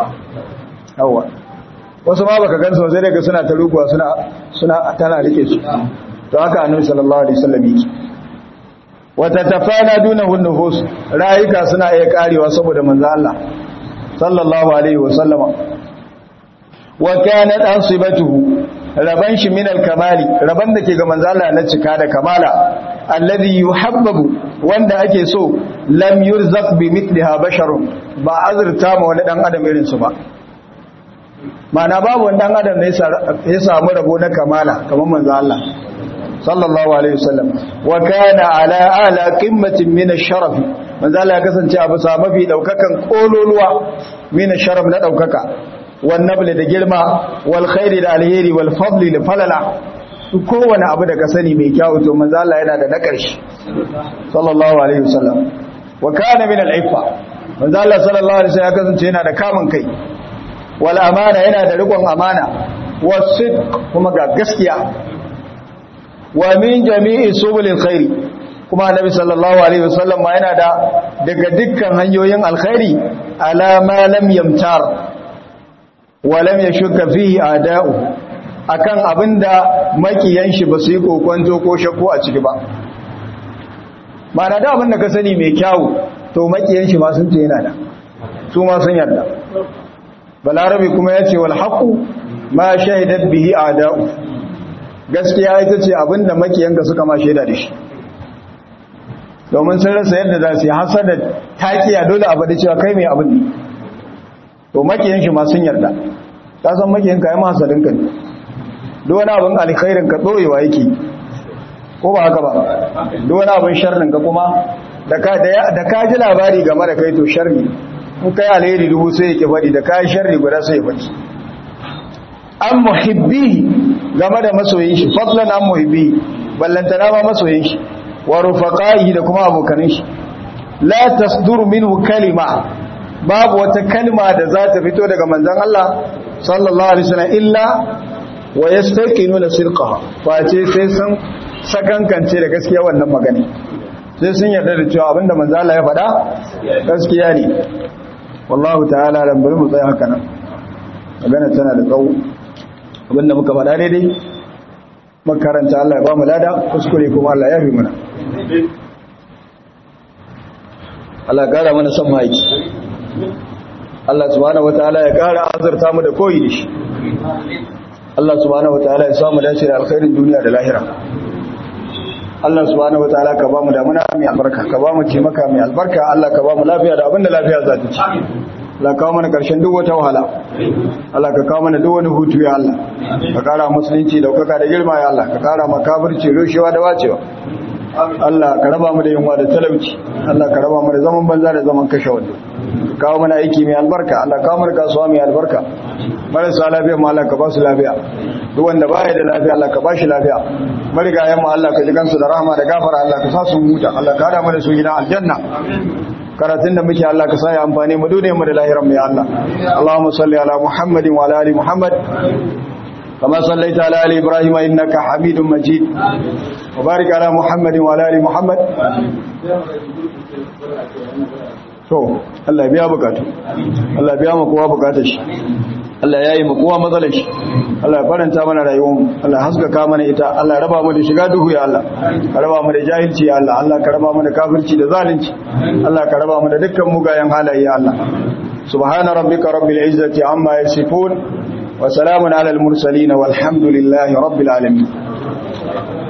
yawa wasu ma baka gansu sai daga suna ta ruguwa suna suna tana rike su to haka annabi sallallahu alaihi wasallam yake wata tafana dunahu nufus rayuka suna iya karewa saboda manzo Allah sallallahu alaihi wasallama wa kanat asibatuhu raban shi min al-kamali raban da ke ga manzo Allah na cika da kamala alladhi yuhabbabu wanda ake so lam yurzaq bi mithliha basharun ba azurta ma wani dan adam irin su ba mana babu wani dan adam ne ya samu rabo na kamala kamar manzo Allah sallallahu alaihi wasallam wa kana ala ala qimmatin min ash-sharaf manzo Allah ya kasance a bisa mafi daukakan kololuwa min ash-sharaf na daukaka wan nabli da girma wal khairi da alheri wal fadli da falala kowane abu da ka sani mai kyau to manzo Allah yana da na karshe sallallahu alaihi wasallam wa kana min al-iffa manzo Allah sallallahu alaihi wasallam ya kasance yana da kamun kai wal amana yana da rikon amana wasidq kuma ga gaskiya wa min jami'i subulil khairi kuma annabi sallallahu alaihi wasallam ma yana da daga dukkan hanyoyin alkhairi ala ma lam yamtar wa lam yashukka fihi ada'u akan abinda makiyan shi ba su yi kokonto ko shakku a ciki ba ma'ana da abinda ka sani mai kyawu to makiyan shi ma sun ce yana da su ma sun yarda balarabi kuma ya ce wal haqu ma shahidat bihi a'da'u gaskiya ita ce abinda makiyanka suka ma shaida da shi domin sun rasa yadda za su yi hasada takiya dole a faɗi cewa kai mai abin ne to makiyan shi ma sun yarda ta san makiyanka ya ma hasadinka ne duk wani abin alkhairin ka ɗorewa yake ko ba haka ba duk wani abin sharrin ka kuma da ka ji labari game da kai to sharri in kai alheri dubu sai yake faɗi da kayan sharri guda sai ya faɗi an muhibbi game da masoyin shi fadlan an muhibbi ballantana ma masoyin shi wa rufaqaihi da kuma abokanin shi la tasduru minhu kalima babu wata kalma da za ta fito daga manzon Allah sallallahu alaihi wasallam illa wa yastaqinuna sirqaha face sai sun sakankance da gaskiya wannan magana sai sun yarda da cewa abinda manzon Allah ya faɗa gaskiya ne wallahu ta'ala dan bari mu tsaya haka nan magana tana da tsawo abinda muka faɗa daidai makaranta Allah ya ba mu lada kuskure kuma Allah ya fi mana Allah ya kara mana son maiki Allah subhanahu wataala ya kara azurta mu da koyi da shi Allah subhanahu wataala ya samu dace da alkhairin duniya da lahira Allah subhanahu wataala ka ba mu damuna mai albarka ka ba mu cimaka mai albarka Allah ka ba mu lafiya da abinda lafiya za ta ci Allah kawo mana ƙarshen duk wata wahala Allah ka kawo mana duk wani hutu ya Allah ka kara musulunci daukaka da girma ya Allah ka kara makabirci rushewa da wacewa Allah ka raba mu da yunwa da talauci Allah ka raba mu da zaman banza da zaman kashe wando kawo mana aiki mai albarka Allah kawo mana kasuwa mai albarka marasa lafiya ma Allah ka ba su lafiya duk wanda baya da lafiya Allah ka ba shi lafiya marigayen mu Allah ka ji kansu da rahama da gafara Allah ka sa su huta Allah ka hada mu da su gidan aljanna karatun da muke Allah ka sa ya amfane mu dole mu da lahiran mu ya Allah Allahumma salli ala Muhammadin wa ala ali Muhammad كما صليت على آل إبراهيم إنك حميد مجيد وبارك على محمد وعلى آل محمد to Allah biya bukatu Allah biya mu kowa bukatar shi Allah yayi mu kowa matsalar shi Allah faranta mana rayuwar mu Allah haskaka mana ita Allah raba mu da shiga duhu ya Allah ka raba mu da jahilci ya Allah Allah ka raba mu da kafirci da zalunci Allah ka raba mu da dukkan mugayen halaye ya Allah subhana rabbika rabbil izzati amma yasifun وسلام على المرسلين والحمد لله رب العالمين